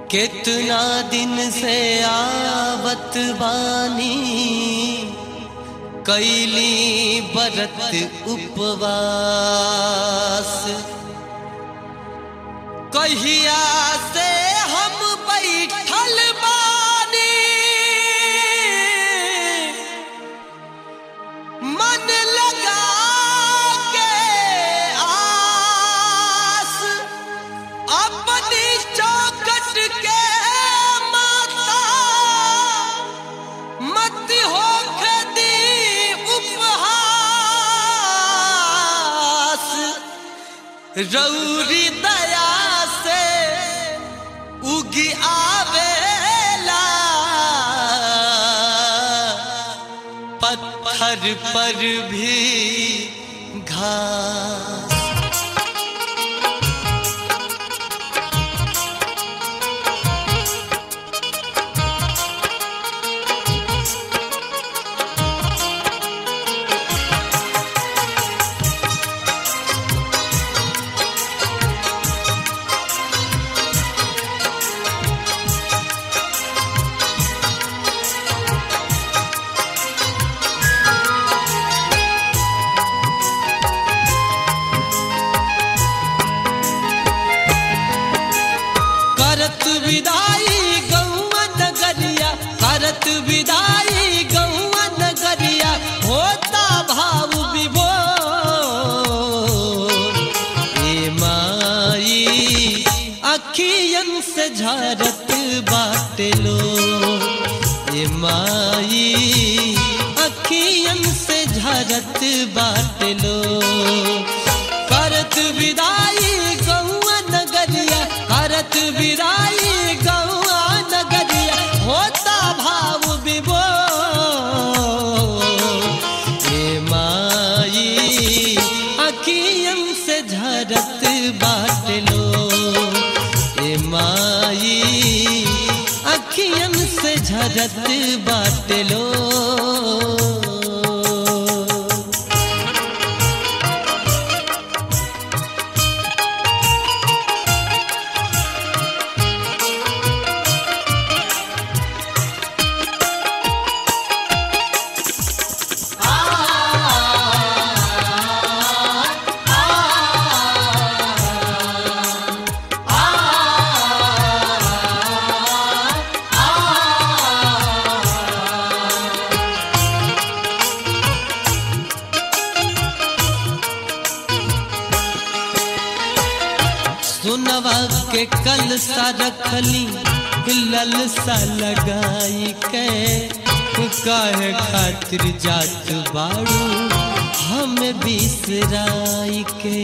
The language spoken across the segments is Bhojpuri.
कितना दिन से आवत बानी कैली बरत उपवास कहिया से हम बैठल बानी मन लगा के आस अपनी चौकट के माता मत हो दी उपहास रौरी दया से उगी आवेला पत्थर पर भी घास करत विदाई गौआ नगरिया करत विदाई गौआ नगरिया होता भाव विभो ए माई अखियन से झरत बाटलो ए माई अखियन से झरत बाटलो करत विदाई गौआ नगरिया करत विदाई गौआ नगरिया होता भाव विभो हे माई अखियन से झरत बाटलो हे माई अखियन से झरत बाटलो सुनवा के कल सा रखली ललसा लगाई के काहे खातिर जात बाड़ू हम बिसराई के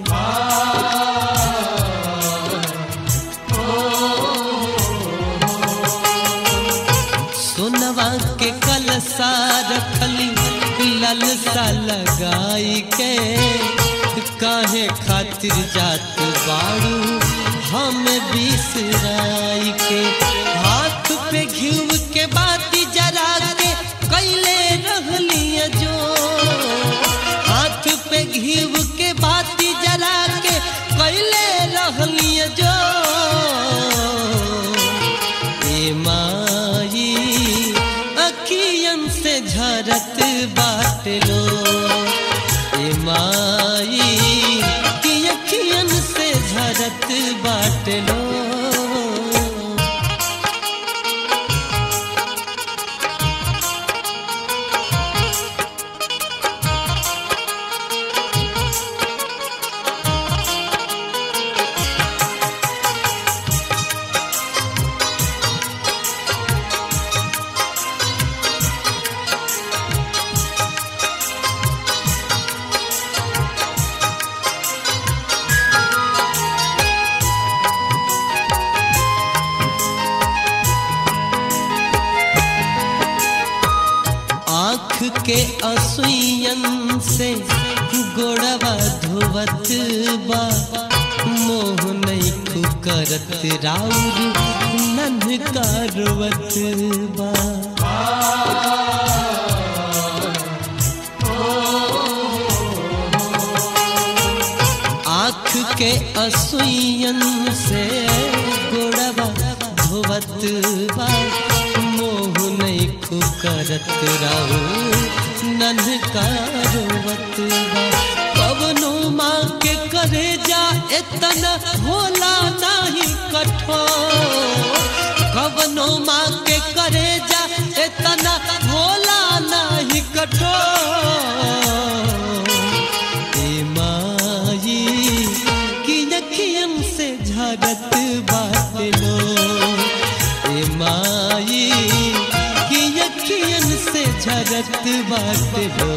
सुनवा के कल सा रखली ललसा लगाई के काहे खातिर जात बाड़ू हम बिसराई के हाथ पे घिव के बाती जरा के कैले रहलिया जो हाथ पे घिव के बाती जरा के कैले रहलिया जो ए माई अखियन से झरत बाटलो ए माई की अखियन से झरत बाटलो आँख के असुयन से गोड़वा धोवत बा मोह नहीं करत राउर नन्ह कारवत बा आँख के असुयन से गोड़वा धोवत बा मोह नहीं करत राऊ नन्हका रोवत बा पवनो माँ के करे जा इतना होला नहीं कठोर कवनो माँ के करे जा इतना होला नहीं कठोर ए माई की नखियन से झरत बात लो ए माई की नखियन से झरत बात लो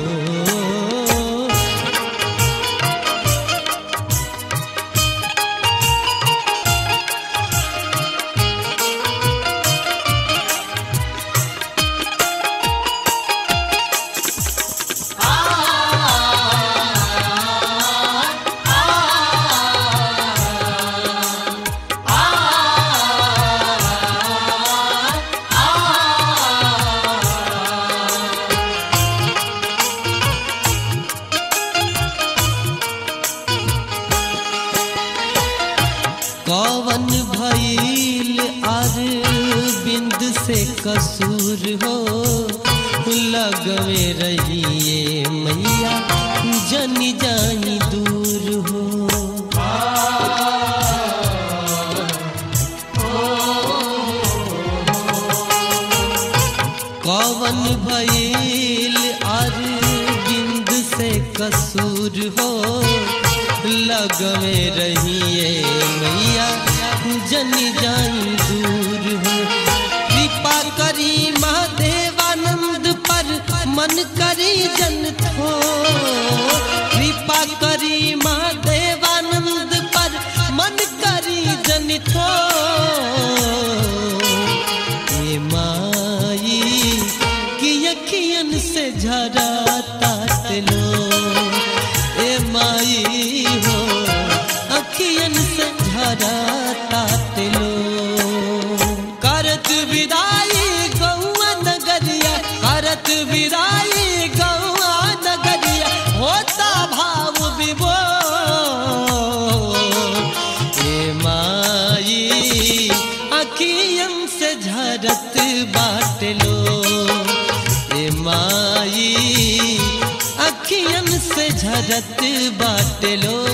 कवन भइल आर बिंद से कसूर हो लगवे रहिए मैया जनी जानी दूर हो कवन भइल आर बिंद से कसूर हो लगवे रहिए मैया जनी जाई दूर हो कृपा करी महादेवानंद पर मन करी जन थो कृपा करी महादेवानंद पर मन करी जन थो ए माई की अखियन से झरा तात लो ए माई हो अखियन से झरा तात लो करत विदाई गौआ नगरिया करत विदाई गौआ नगरिया होता भाव विभो ए माई अखियन से झरत बाट लो ए माई अखियन से झरत बाट लो